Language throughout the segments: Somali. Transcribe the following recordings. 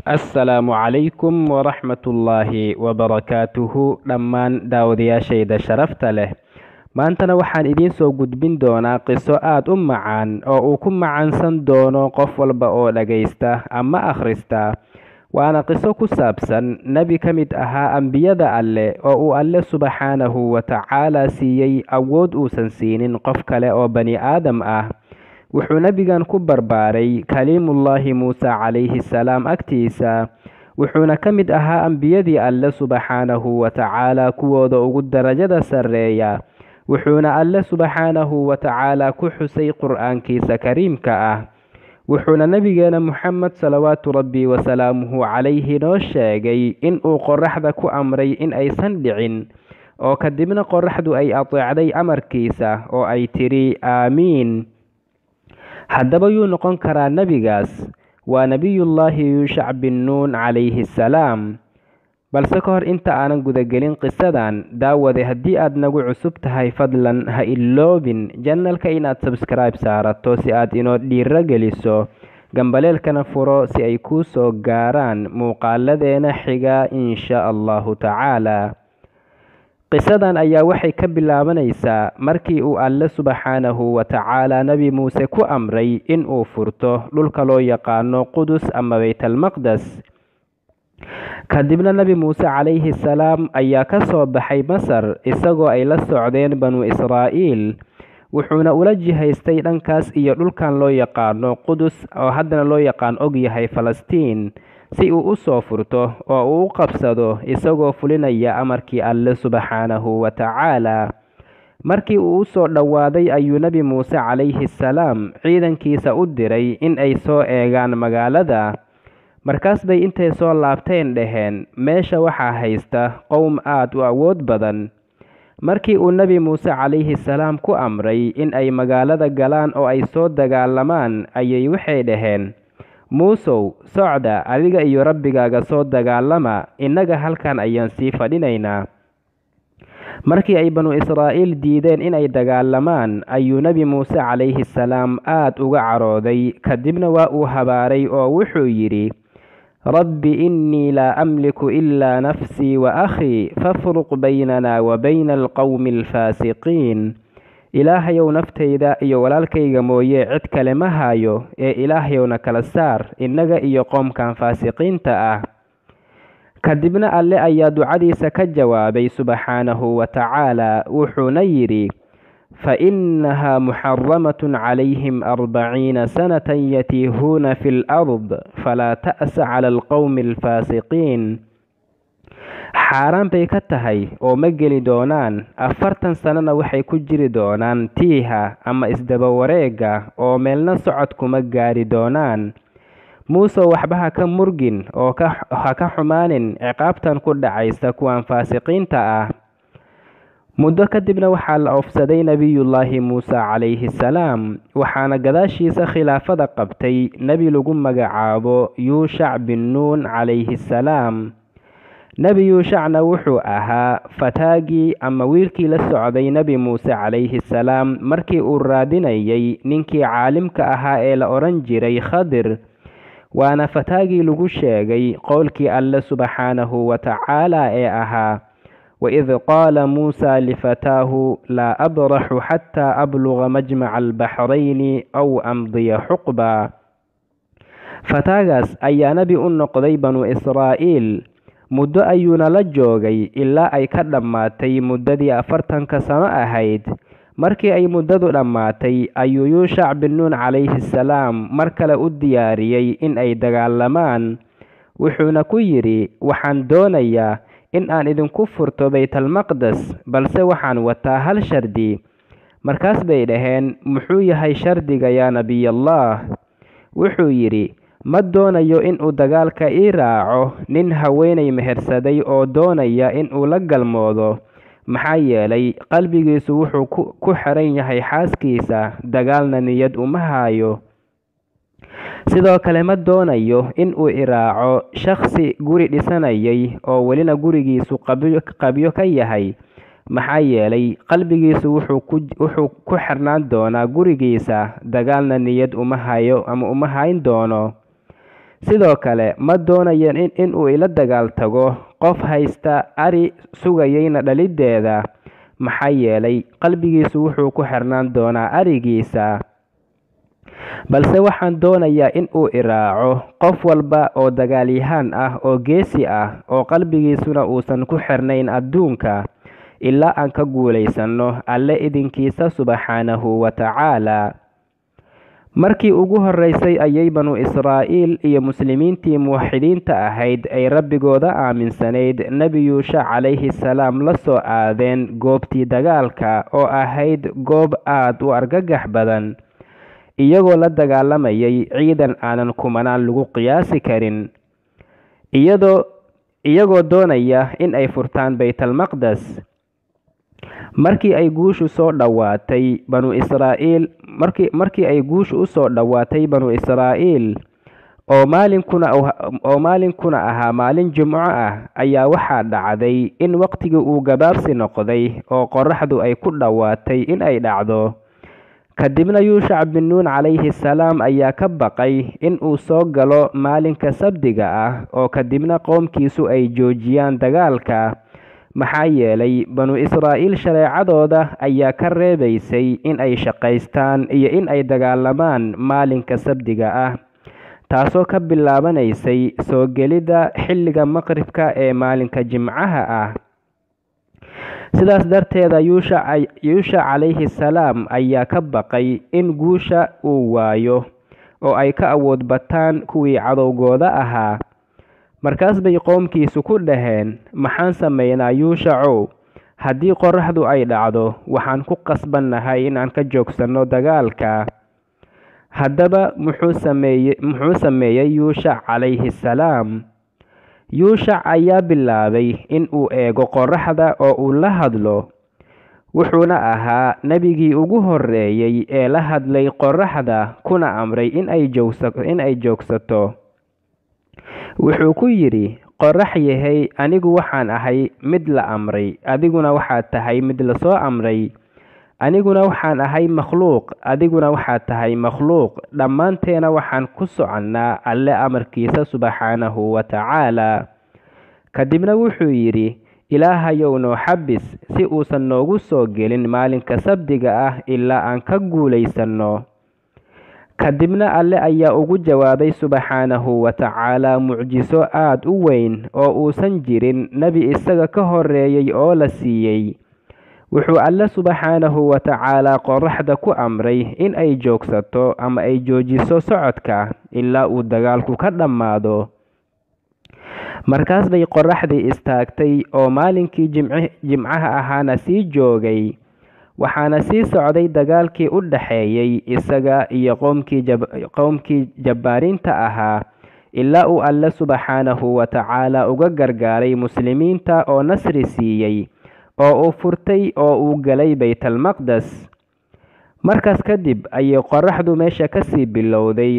assalaamu calaykum waraxmatullaahi wabarakaatuhu dhammaan daawadayaashayda sharafta leh maantana waxaan idiin soo gudbin doonaa qiso aad u macaan oo uu ku macaansan doono qof walba oo dhagaysta ama akhrista waana qiso ku saabsan nebi ka mid ahaa ambiyada alleh oo uu alle subxaanahu wa tacaala siiyey awood uusan siinin qof kale oo bani aadam ah wuxuu nebigan ku barbaaray kaliimullaahi muuse calayhi salaam agtiisa wuxuuna ka mid ahaa ambiyadii alle subxaanahu wa tacaala kuwooda ugu darajada sarreeya wuxuuna alle subxaanahu wa tacaala ku xusay qur-aankiisa kariimka ah wuxuuna nebigeena moxamed salawaatu rabbi wasalaamuhu calayhi noo sheegay inuu qoraxda ku amray in aysan dhicin oo kadibna qoraxdu ay ateecday amarkiisa oo ay tidhi aamiin haddaba yuu noqon karaa nebigaas waa nebiyullaahi yuushac bin nuun calayhi salaam balse ka hor inta aanan gudagelin qisadan daawade haddii aad nagu cusub tahay fadlan ha iloobin janalka inaad sabskribe saarato si aad inoo dhiiro geliso gambaleelkana furo si ay kuu soo gaaraan muuqaaladeena xiga insha allahu tacaala qisadan ayaa waxay ka bilaabanaysaa markii uu alle subxaanahu wa tacaala nebi muuse ku amray in uu furto dhulka loo yaqaano qudus ama baytalmaqdes kadibna nebi muuse calayhi salaam ayaa ka soo baxay masar isagoo ay la socdeen banu israa'iil wuxuuna ula jihaystay dhankaas iyo dhulkan loo yaqaano qudus oo haddana loo yaqaan og yahay falastiin si uu u soo furto oo uu u qabsado isagoo fulinaya amarkii alle subxaanahu wa tacaala markii uu u soo dhowaaday ayuu nebi muuse calayhi salaam ciidankiisa u diray in ay soo eegaan magaalada markaas bay intay soo laabteen dhaheen meesha waxaa haysta qowm aad u awood badan markii uu nebi muuse calayhi salaam ku amray in ay magaalada galaan oo ay soo dagaalamaan ayay waxay dhaheen muusow socda adiga iyo rabbigaaga soo dagaalama innaga halkan ayaan sii fadhinaynaa markii ay banu israa'iil diideen inay dagaalamaan ayuu nebi muuse calayhi salaam aad uga carooday kadibna waa uu habaaray oo wuxuu yidhi rabbi innii laa amliku ilaa nafsii wa akhii fafruq baynana wa bayna alqowmi alfaasiqiin ilaahayow naftayda iyo walaalkayga mooye cid kale ma haayo ee ilaahayowna kala saar innaga iyo qoomkan faasiqiinta ah kadibna alle ayaa ducadiisa ka jawaabay subxaanahu wa tacaala wuxuuna yidhi fa innahaa muxaramatun calayhim arbaciina sanatan yatiihuuna fi lard falaa ta'sa cala alqowmi alfaasiqiin xaaraan bay ka tahay oo ma geli doonaan afartan sannona waxay ku jiri doonaan tiiha ama isdaba wareega oo meelna socod kuma gaari doonaan muuse waxba ha ka murgin oo ha ka xumaanin ciqaabtan ku dhacaysa kuwan faasiqiinta ah muddo kadibna waxaa la oofsaday nebiyullaahi muuse calayhi salaam waxaana gadaashiisa khilaafada qabtay nebi lagu magacaabo yuushac bin nuun calayhi salaam nebi yuushacna wuxuu ahaa fataagii ama wiilkii la socday nebi muuse calayhi salaam markii uu raadinayay ninkii caalimka ahaa ee la odhan jiray khadir waana fataagii lagu sheegay qowlkii alle subxaanahu wa tacaala ee ahaa waid qaala muusa lifataahu laa abraxu xataa abluga majmaca albaxrayni aw amdiya xuqba fataagaas ayaa nebi u noqday banu israa'iil muddo ayuuna la joogay ilaa ay ka dhammaatay muddadii afartanka sano ahayd markii ay muddadu dhammaatay ayuu yuushac bin nuun calayhi salaam mar kale u diyaariyey in ay dagaalamaan wuxuuna ku yidhi waxaan doonayaa in aan idinku furto baytalmaqdes balse waxaan wataa hal shardi markaas bay dhaheen muxuu yahay shardiga yaa nebiyallaah wuxuu yidhi ma doonayo inuu dagaalka ii raaco nin haweenay mehersaday oo doonaya inuu la galmoodo maxaa yeelay qalbigiisu wuxuu ku xiran yahay xaaskiisa dagaalna niyad uma haayo sidoo kale ma doonayo inuu iraaco shakhsi guri dhisanayay oo welina gurigiisu qabyo ka yahay maxaa yeelay qalbigiisu wuxuu ku xirnaan doonaa gurigiisa dagaalna niyad uma hayo ama uma hayn doono sidoo kale ma doonayo inuu ila dagaal tago qof haysta ari sugayayna dhaliddeeda maxaa yeelay qalbigiisu wuxuu ku xirnaan doonaa arigiisa balse waxaan doonayaa in uu iraaco qof walba oo dagaalyahaan ah oo geesi ah oo qalbigiisuna uusan ku xirnayn adduunka ilaa aan ka guulaysanno alle idinkiisa subxaanahu wa tacaala markii ugu horreysay ayay banu israa'iil iyo muslimiintii muwaxidiinta ahayd ay rabbigooda aaminsanayd nebi yuusha calayhi salaam la soo aadeen goobtii dagaalka oo ahayd goob aad u argagax badan iyagoo la dagaalamayay ciidan aanan kumanaan lagu qiyaasi karin iyadoo iyagoo doonaya in ay furtaan baytalmaqdes markii ay guushu soo dhowaatay banu israa'iil markii markii ay guushu u soo dhowaatay banu israa'iil oo maalinkuna oo maalinkuna ahaa maalin jimco ah ayaa waxaa dhacday in waqtigii uu gabaabsi noqday oo qorraxdu ay ku dhowaatay in ay dhacdo kadibna yuushac bin nuun calayhi salaam ayaa ka baqay in uu soo galo maalinka sabdiga ah oo kadibna qoomkiisu ay joojiyaan dagaalka maxaa yeelay banu israa'iil shareecadooda ayaa ka reebaysay in ay shaqaystaan iyo in ay dagaalamaan maalinka sabdiga ah taasoo ka bilaabanaysay soo gelidda xilliga maqribka ee maalinka jimcaha ah sidaas darteeda yuushac yuushac calayhi salaam ayaa ka baqay in guusha uu waayo oo ay ka awood bataan kuwii cadowgooda ahaa markaas bay qoomkiisu ku dhaheen maxaan sameynaa yuushacow haddii qorraxdu ay dhacdo waxaan ku qasbannahay inaan ka joogsanno dagaalka haddaba muxuu sameeye muxuu sameeyey yuushac calayhi salaam yuushac ayaa bilaabay in uu eego qorraxda oo uu la hadlo wuxuuna ahaa nebigii ugu horreeyey ee la hadlay qorraxda kuna amray in ay joogsa in ay joogsato wuxuu ku yidhi qorrax yahay anigu waxaan ahay mid la amray adiguna waxaad tahay mid lasoo amray aniguna waxaan ahay makhluuq adiguna waxaad tahay makhluuq dhammaanteena waxaan ku soconnaa alle amarkiisa subxaanahu wa tacaala kadibna wuxuu yidhi ilaahayow noo xabis si uusan noogu soo gelin maalinka sabdiga ah ilaa aan ka guulaysanno kadibna alle ayaa ugu jawaabay subxaanahu wa tacaala mucjiso aad u weyn oo uusan jirin nebi isaga ka horreeyey oo la siiyey wuxuu alle subxaanahu wa tacaalaa qorraxda ku amray in ay joogsato ama ay joojiso socodka ilaa uu dagaalku ka dhammaado markaas bay qorraxdii istaagtay oo maalinkii jimcaha ahaana sii joogay waxaana sii socday dagaalkii u dhaxeeyey isaga iyo qowmkii jabbaariinta ahaa ilaa uu alle subxaanahu wa tacaala uga gargaaray muslimiinta oo nasri siiyey oo uu furtay oo uu galay baytalmaqdes markaas kadib ayay qorraxdu meesha kasii bilowday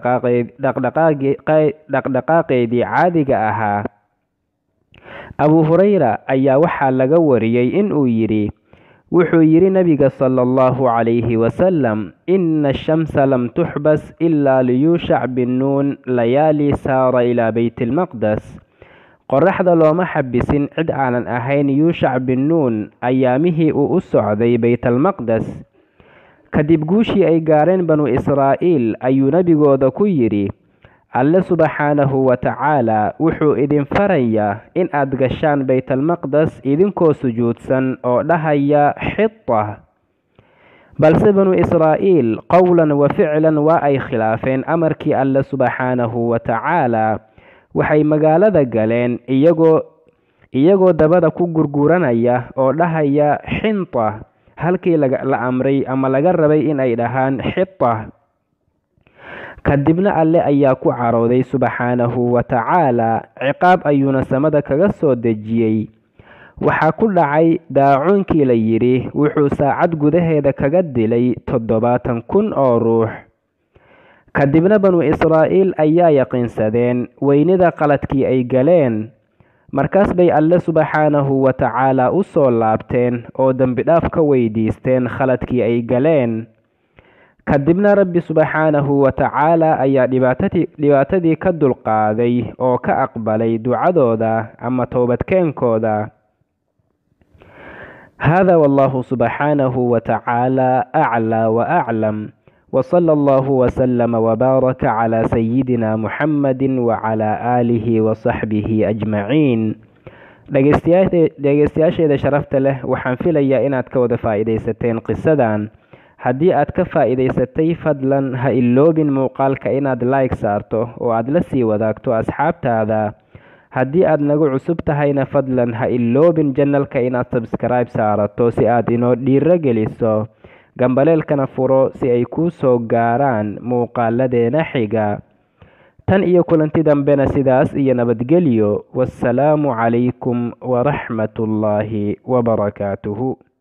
dhaqdhaqaaqeedii caadiga ahaa abu hurayra ayaa waxaa laga wariyey inuu yidhi wuxuu yidhi nabiga sala allahu calayhi wasalam ina ashamsa lam tuxbas ilaa liyuushac bin nuun layaali saara ilaa beytilmaqdes qorraxda looma xabisin cid aanan ahayn yuushac bin nuun ayaamihii uu u socday baytalmaqdes kadib guushii ay gaareen banu israa'iil ayuu nebigooda ku yidhi alle subxaanahu wa tacaala wuxuu idin farayaa in aad gashaan baytalmaqdes idinkoo sujuudsan oo dhahaya xita balse banu israa'iil qowlan wa ficlan waa ay khilaafeen amarkii alle subxaanahu wa tacaala waxay magaalada galeen iyagoo iyagoo dabada ku gurguranaya oo dhahaya xinta halkii la amray ama laga rabay in ay dhahaan xita kadibna alle ayaa ku carooday subxaanahu wa tacaala ciqaab ayuuna samada kaga soo dejiyey waxaa ku dhacay daacuunkii la yidhi wuxuu saacad gudaheeda kaga dilay toddobaatan kun oo ruux kadibna banu israa'iil ayaa yaqiinsadeen weynida qaladkii ay galeen markaas bay alle subxaanahu wa tacaala u soo laabteen oo dembidhaaf ka weydiisteen khaladkii ay galeen kadibna rabbi subxaanahu wa tacaala ayaa dhibaatadii dhibaatadii ka dulqaaday oo ka aqbalay ducadooda ama toobadkeenkooda hada wallahu subxaanahu wa tacaala aclaa wa aclam وصلى الله وسلم وبارك على سيدنا محمد وعلى آله وصحبه أجمعين dhegeystayaasheeda sharafta leh waxaan filayaa inaad ka wada faa'iidaysateen qisadan haddii aad ka faa'iidaysatay fadlan ha iloobin muuqaalka inaad like saarto oo aad la sii wadaagto asxaabtaada haddii aad nagu cusub tahayna fadlan ha iloobin janalka inaad sabskribe saarato si aad inoo dhiiro geliso gambaleelkana furo si ay kuu soo gaaraan muuqaaladeena xiga tan iyo kulanti dambena sidaas iyo nabadgelyo wassalaamu calaykum waraxmatullaahi wabarakaatuhu